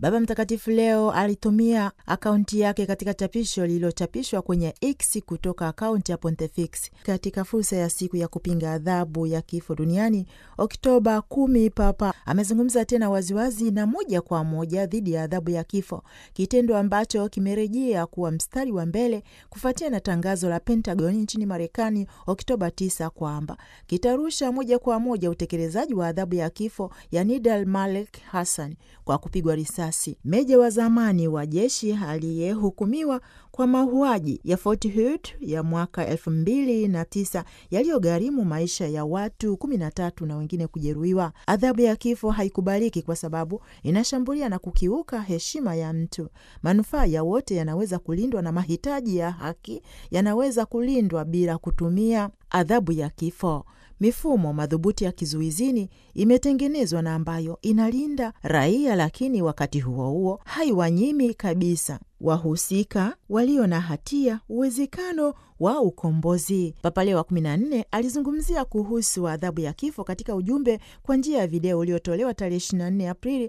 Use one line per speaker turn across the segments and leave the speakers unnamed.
Baba Mtakatifu leo alitumia akaunti yake katika chapisho lililochapishwa kwenye X kutoka akaunti ya Pontifex katika fursa ya siku ya kupinga adhabu ya kifo duniani Oktoba kumi. Papa amezungumza tena waziwazi na moja kwa moja dhidi ya adhabu ya kifo, kitendo ambacho kimerejea kuwa mstari wa mbele kufuatia na tangazo la Pentagon nchini Marekani Oktoba 9 kwamba kitarusha moja kwa moja utekelezaji wa adhabu ya kifo ya Nidal Malek Hassan kwa kupigwa risasi, meja wa zamani wa jeshi aliyehukumiwa kwa mauaji ya Fort Hood ya mwaka elfu mbili na tisa yaliyogharimu maisha ya watu kumi na tatu na wengine kujeruhiwa. Adhabu ya kifo haikubaliki kwa sababu inashambulia na kukiuka heshima ya mtu. Manufaa ya wote yanaweza kulindwa na mahitaji ya haki yanaweza kulindwa bila kutumia adhabu ya kifo. Mifumo madhubuti ya kizuizini imetengenezwa na ambayo inalinda raia, lakini wakati huo huo haiwanyimi kabisa wahusika walio na hatia uwezekano wa ukombozi. Papa Leo wa 14 alizungumzia kuhusu adhabu ya kifo katika ujumbe kwa njia ya video uliotolewa tarehe 24 Aprili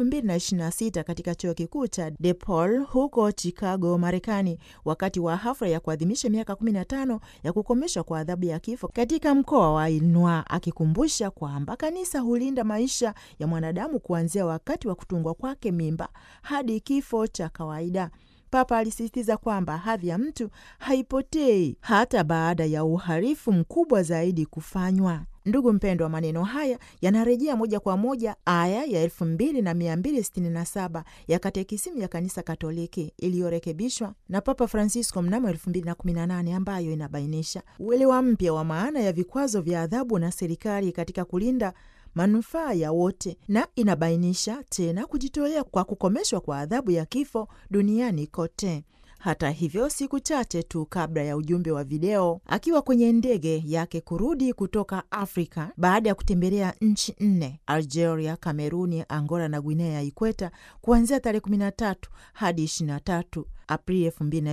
2026 katika chuo kikuu cha DePaul huko Chicago, Marekani, wakati wa hafla ya kuadhimisha miaka 15 ya kukomeshwa kwa adhabu ya kifo katika mkoa wa Illinois, akikumbusha kwamba kanisa hulinda maisha ya mwanadamu kuanzia wakati wa kutungwa kwake mimba hadi kifo cha kawaida. Papa alisisitiza kwamba hadhi ya mtu haipotei hata baada ya uhalifu mkubwa zaidi kufanywa. Ndugu mpendwa, maneno haya yanarejea moja kwa moja aya ya elfu mbili na mia mbili sitini na saba ya katekisimu ya Kanisa Katoliki iliyorekebishwa na Papa Francisco mnamo elfu mbili na kumi na nane ambayo inabainisha uelewa mpya wa maana ya vikwazo vya adhabu na serikali katika kulinda manufaa ya wote na inabainisha tena kujitolea kwa kukomeshwa kwa adhabu ya kifo duniani kote. Hata hivyo, siku chache tu kabla ya ujumbe wa video akiwa kwenye ndege yake kurudi kutoka Afrika baada ya kutembelea nchi nne: Algeria, Kameruni, Angola na Guinea ya Ikweta kuanzia tarehe 13 hadi 23 Aprili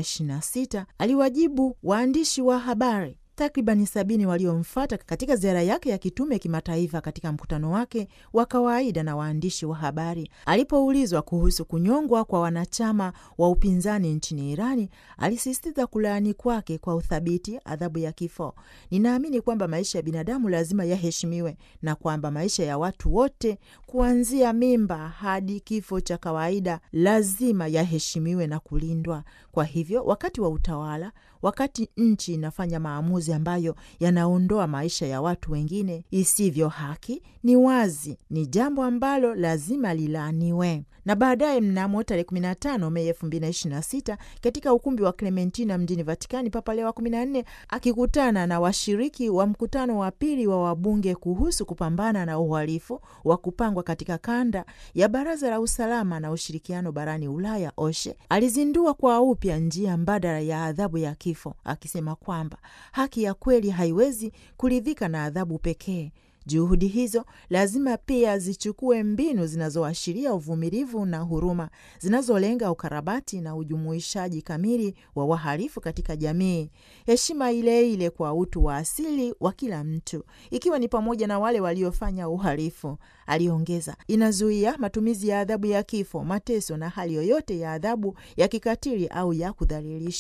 2026, aliwajibu waandishi wa habari takribani sabini waliomfuata katika ziara yake ya kitume kimataifa katika mkutano wake wa kawaida na waandishi wa habari. Alipoulizwa kuhusu kunyongwa kwa wanachama wa upinzani nchini Irani, alisisitiza kulaani kwake kwa uthabiti adhabu ya kifo. Ninaamini kwamba maisha ya binadamu lazima yaheshimiwe na kwamba maisha ya watu wote kuanzia mimba hadi kifo cha kawaida lazima yaheshimiwe na kulindwa. Kwa hivyo, wakati wa utawala, wakati nchi inafanya maamuzi ambayo yanaondoa maisha ya watu wengine isivyo haki, ni wazi ni jambo ambalo lazima lilaaniwe. Na baadaye mnamo tarehe 15 Mei 2026 katika ukumbi wa Clementina mjini Vatikani, Papa Leo wa 14 akikutana na washiriki wa mkutano wa pili wa wabunge kuhusu kupambana na uhalifu wa kupangwa katika kanda ya Baraza la Usalama na Ushirikiano barani Ulaya, OSHE, alizindua kwa upya njia mbadala ya adhabu ya kifo, akisema kwamba haki ya kweli haiwezi kuridhika na adhabu pekee. Juhudi hizo lazima pia zichukue mbinu zinazoashiria uvumilivu na huruma, zinazolenga ukarabati na ujumuishaji kamili wa wahalifu katika jamii, heshima ile ile kwa utu wa asili wa kila mtu, ikiwa ni pamoja na wale waliofanya uhalifu. Aliongeza, inazuia matumizi ya adhabu ya kifo, mateso na hali yoyote ya adhabu ya kikatili au ya kudhalilisha.